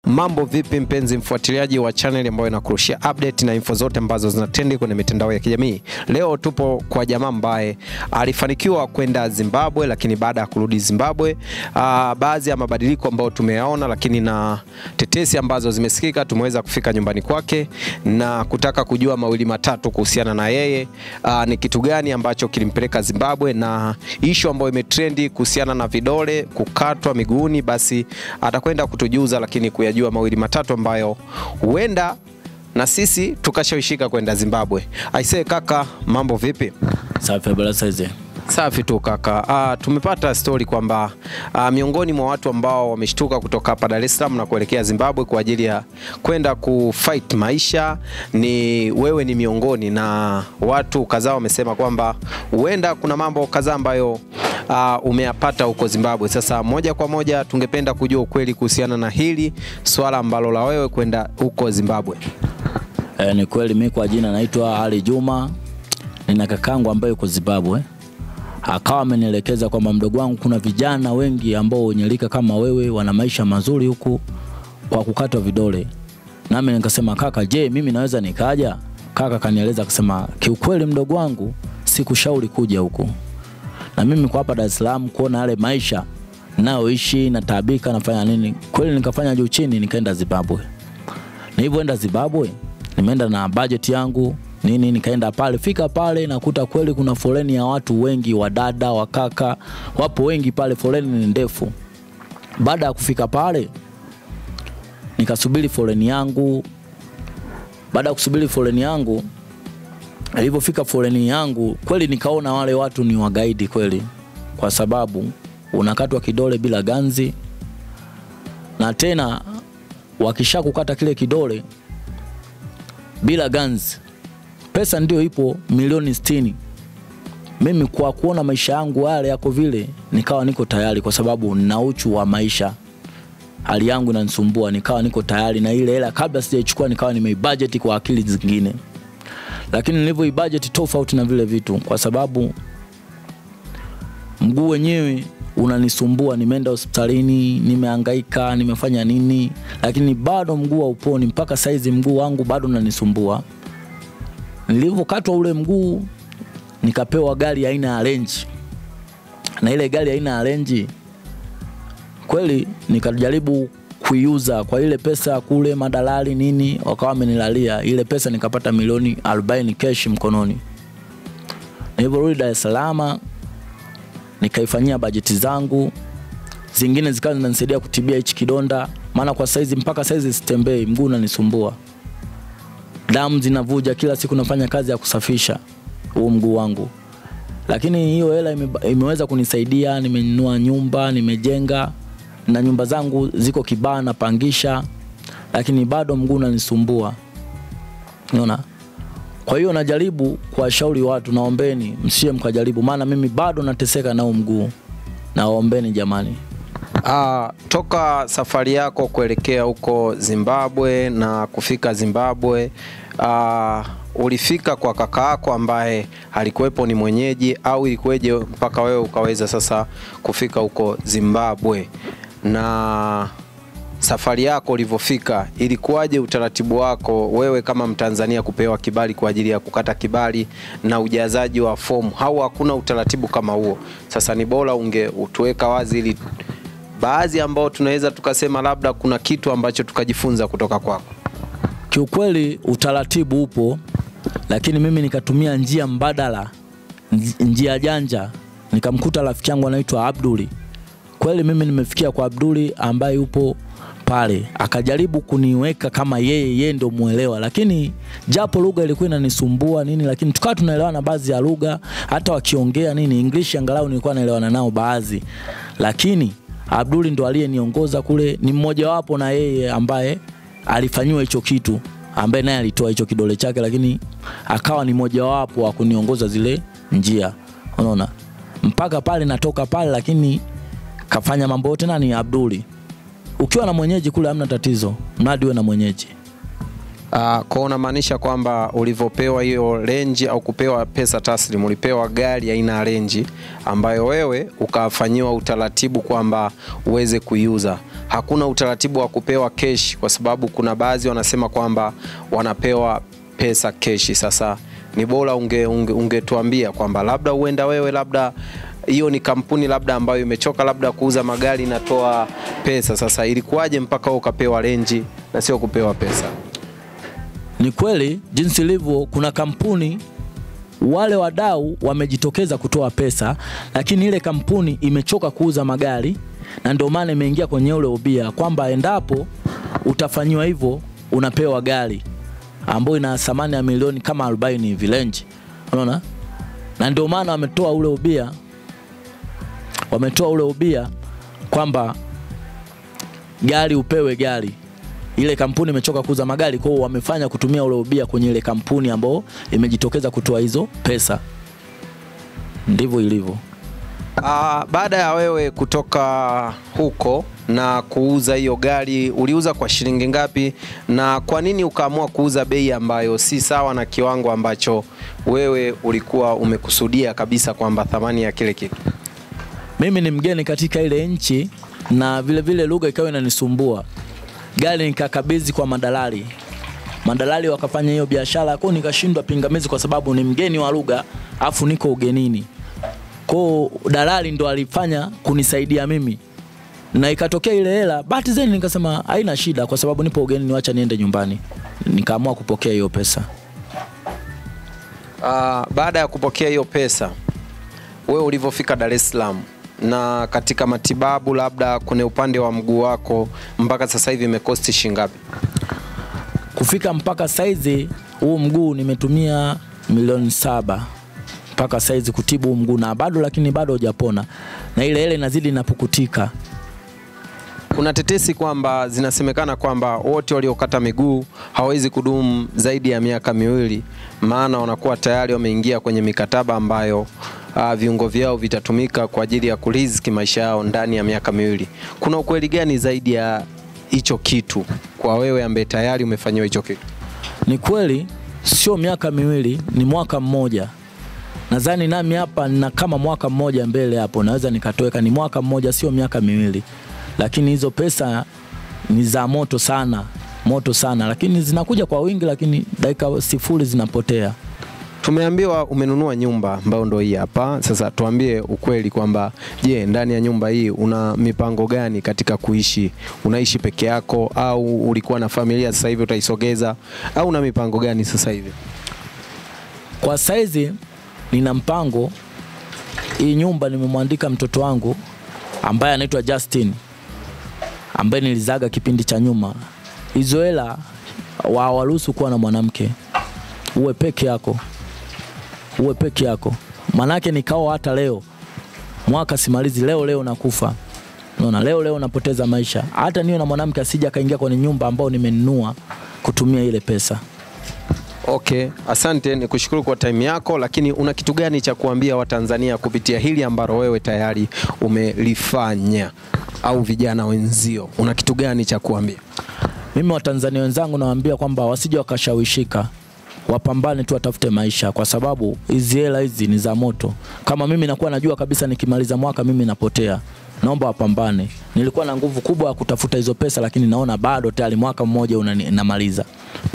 Mambo vipi, mpenzi mfuatiliaji wa channel ambayo inakurushia update na info zote ambazo zinatendi kwenye mitandao ya kijamii. Leo tupo kwa jamaa ambaye alifanikiwa kwenda Zimbabwe, lakini baada ya kurudi Zimbabwe, uh, baadhi ya mabadiliko ambayo tumeyaona, lakini na tetesi ambazo zimesikika, tumeweza kufika nyumbani kwake na kutaka kujua mawili matatu kuhusiana na yeye, uh, ni kitu gani ambacho kilimpeleka Zimbabwe na ishu ambayo imetrendi kuhusiana na vidole kukatwa miguuni, basi atakwenda kutujuza, lakini kuyajua mawili matatu ambayo huenda na sisi tukashawishika kwenda Zimbabwe. Aisee kaka, mambo vipi? Safi bala saizi. Safi tu kaka. Uh, tumepata stori kwamba uh, miongoni mwa watu ambao wameshtuka kutoka hapa Dar es Salaam na kuelekea Zimbabwe kwa ajili ya kwenda kufight maisha ni wewe ni miongoni, na watu kadhaa wamesema kwamba huenda kuna mambo kadhaa ambayo uh, umeyapata huko Zimbabwe. Sasa moja kwa moja tungependa kujua ukweli kuhusiana na hili swala ambalo la wewe kwenda huko Zimbabwe. E, ni kweli mimi kwa jina naitwa Ali Juma. Nina kakangu ambaye yuko Zimbabwe. Akawa amenielekeza kwamba mdogo wangu, kuna vijana wengi ambao wenye rika kama wewe wana maisha mazuri huku kwa kukatwa vidole. Nami nikasema kaka, je, mimi naweza nikaja? Kaka kanieleza akasema, kiukweli mdogo wangu, sikushauri kuja huku. Na mimi kwa hapa Dar es Salaam kuona yale maisha nayoishi nataabika, nafanya nini, kweli nikafanya juu chini, nikaenda Zimbabwe. Nilivyoenda Zimbabwe, nimeenda na budget yangu nini, nikaenda pale, fika pale nakuta kweli kuna foleni ya watu wengi, wadada, wakaka, wapo wengi pale, foleni ni ndefu. Baada ya kufika pale, nikasubiri foleni yangu. Baada ya kusubiri foleni yangu, ilivyofika foleni yangu, kweli nikaona wale watu ni wagaidi kweli, kwa sababu unakatwa kidole bila ganzi, na tena wakisha kukata kile kidole bila ganzi, pesa ndio ipo milioni sitini. Mimi kwa kuona maisha yangu yale yako vile, nikawa niko tayari, kwa sababu nina uchu wa maisha, hali yangu inanisumbua, nikawa niko tayari na ile hela. Kabla sijaichukua, nikawa nimeibudget kwa akili zingine, lakini nilivyoibudget tofauti na vile vitu, kwa sababu mguu wenyewe unanisumbua. Nimeenda hospitalini, nimehangaika, nimefanya nini, lakini bado mguu hauponi. Mpaka saizi mguu wangu bado unanisumbua. Nilivyokatwa ule mguu, nikapewa gari aina ya Range, na ile gari aina ya Range kweli nikajaribu kuiuza kwa ile pesa kule, madalali nini wakawa wamenilalia ile pesa, nikapata milioni 40 cash mkononi. Nilivyorudi Dar es Salaam nikaifanyia bajeti zangu zingine zikawa zinanisaidia kutibia hichi kidonda, maana kwa saizi mpaka saizi sitembei, mguu unanisumbua, damu zinavuja kila siku, nafanya kazi ya kusafisha huu mguu wangu, lakini hiyo hela ime, imeweza kunisaidia. Nimenunua nyumba, nimejenga na nyumba zangu ziko Kibaa napangisha, lakini bado mguu unanisumbua, unaona. Kwa hiyo najaribu kuwashauri watu, naombeni msie mkajaribu, maana mimi bado nateseka nao mguu. Naombeni jamani. Uh, toka safari yako kuelekea huko Zimbabwe na kufika Zimbabwe, uh, ulifika kwa kaka yako ambaye alikuwepo ni mwenyeji au ilikuweje mpaka wewe ukaweza sasa kufika huko Zimbabwe? Na safari yako ulivyofika, ilikuwaje utaratibu wako wewe kama Mtanzania kupewa kibali kwa ajili ya kukata kibali na ujazaji wa fomu, au hakuna utaratibu kama huo? Sasa ni bora unge utuweka wazi ili baadhi ambao tunaweza tukasema labda kuna kitu ambacho tukajifunza kutoka kwako. Kiukweli utaratibu upo, lakini mimi nikatumia njia mbadala, njia janja. Nikamkuta rafiki yangu anaitwa Abduli. Kweli mimi nimefikia kwa Abduli ambaye yupo pale, akajaribu kuniweka kama yeye yeye ndio muelewa, lakini japo lugha ilikuwa inanisumbua nini, lakini tukawa tunaelewana baadhi ya lugha, hata wakiongea nini English angalau nilikuwa naelewana nao baadhi, lakini Abduli ndo aliyeniongoza kule, ni mmoja wapo na yeye ambaye alifanyiwa hicho kitu, ambaye naye alitoa hicho kidole chake, lakini akawa ni mmoja wapo wa kuniongoza zile njia, unaona, mpaka pale natoka pale, lakini kafanya mambo yote nani? Abduli. Ukiwa na mwenyeji kule hamna tatizo, mradi uwe na mwenyeji. Uh, kwa unamaanisha kwamba ulivyopewa hiyo renji au kupewa pesa taslim ulipewa gari aina ya renji ambayo wewe ukafanyiwa utaratibu kwamba uweze kuiuza. Hakuna utaratibu wa kupewa keshi, kwa sababu kuna baadhi wanasema kwamba wanapewa pesa keshi. Sasa ni bora ungetuambia unge, unge kwamba labda uenda wewe labda hiyo ni kampuni labda ambayo imechoka labda kuuza magari inatoa pesa. Sasa ilikuwaje mpaka ukapewa renji na sio kupewa pesa? Ni kweli jinsi ilivyo, kuna kampuni wale wadau wamejitokeza kutoa pesa, lakini ile kampuni imechoka kuuza magari, na ndio maana imeingia kwenye ule ubia kwamba endapo utafanyiwa hivyo unapewa gari ambayo ina thamani ya milioni kama 40 hivi range, unaona, na ndio maana wametoa ule ubia, wametoa ule ubia kwamba gari upewe gari ile kampuni imechoka kuuza magari, kwa hiyo wamefanya kutumia ule ubia kwenye ile kampuni ambayo imejitokeza kutoa hizo pesa. Ndivyo ilivyo. Uh, baada ya wewe kutoka huko na kuuza hiyo gari, uliuza kwa shilingi ngapi, na kwa nini ukaamua kuuza bei ambayo si sawa na kiwango ambacho wewe ulikuwa umekusudia kabisa kwamba thamani ya kile kitu? Mimi ni mgeni katika ile nchi na vile vile lugha ikawa inanisumbua gari nikakabidhi kwa madalali, madalali wakafanya hiyo biashara kwao, nikashindwa pingamizi kwa sababu ni mgeni wa lugha afu niko ugenini. Kwao dalali ndo alifanya kunisaidia mimi, na ikatokea ile hela. Bahati zeni nikasema haina shida, kwa sababu nipo ugenini, wacha niende nyumbani. Nikaamua kupokea hiyo pesa. Uh, baada ya kupokea hiyo pesa, wewe ulivyofika Dar es Salaam na katika matibabu labda kwenye upande wa mguu wako mpaka sasa hivi imekosti shingapi? Kufika mpaka saizi huu mguu nimetumia milioni saba mpaka saizi kutibu huu mguu na bado, lakini bado hujapona na ile ile inazidi inapukutika. Kuna tetesi kwamba zinasemekana kwamba wote waliokata miguu hawawezi kudumu zaidi ya miaka miwili, maana wanakuwa tayari wameingia kwenye mikataba ambayo uh, viungo vyao vitatumika kwa ajili ya kuriziki maisha yao ndani ya miaka miwili. Kuna ukweli gani zaidi ya hicho kitu kwa wewe ambaye tayari umefanyiwa hicho kitu? Ni kweli, sio miaka miwili, ni mwaka mmoja. Nadhani nami hapa nina kama mwaka mmoja mbele hapo, naweza nikatoweka. Ni mwaka mmoja, sio miaka miwili, lakini hizo pesa ni za moto sana, moto sana, lakini zinakuja kwa wingi, lakini dakika sifuri zinapotea. Tumeambiwa umenunua nyumba ambayo ndo hii hapa. Sasa tuambie ukweli kwamba je, ndani ya nyumba hii una mipango gani katika kuishi? Unaishi peke yako au ulikuwa na familia sasa hivi utaisogeza au una mipango gani sasa hivi? Kwa saizi nina mpango, hii nyumba nimemwandika mtoto wangu ambaye anaitwa Justin ambaye nilizaga kipindi cha nyuma. Hizo hela wawaruhusu kuwa na mwanamke, uwe peke yako uwe peke yako, manake nikao hata leo mwaka simalizi, leo leo nakufa. Unaona, leo leo napoteza maisha. Hata niwe na mwanamke asija akaingia kwenye nyumba ambao nimenunua kutumia ile pesa. Okay, asante, ni kushukuru kwa time yako, lakini una kitu gani cha kuambia Watanzania kupitia hili ambalo wewe tayari umelifanya au vijana wenzio, una kitu gani cha kuambia? Mimi Watanzania wenzangu nawaambia kwamba wasije wakashawishika wapambane tu, watafute maisha, kwa sababu hizi hela hizi ni za moto. Kama mimi nakuwa najua kabisa nikimaliza mwaka mimi napotea, naomba wapambane. Nilikuwa na nguvu kubwa ya kutafuta hizo pesa, lakini naona bado tayari mwaka mmoja unamaliza.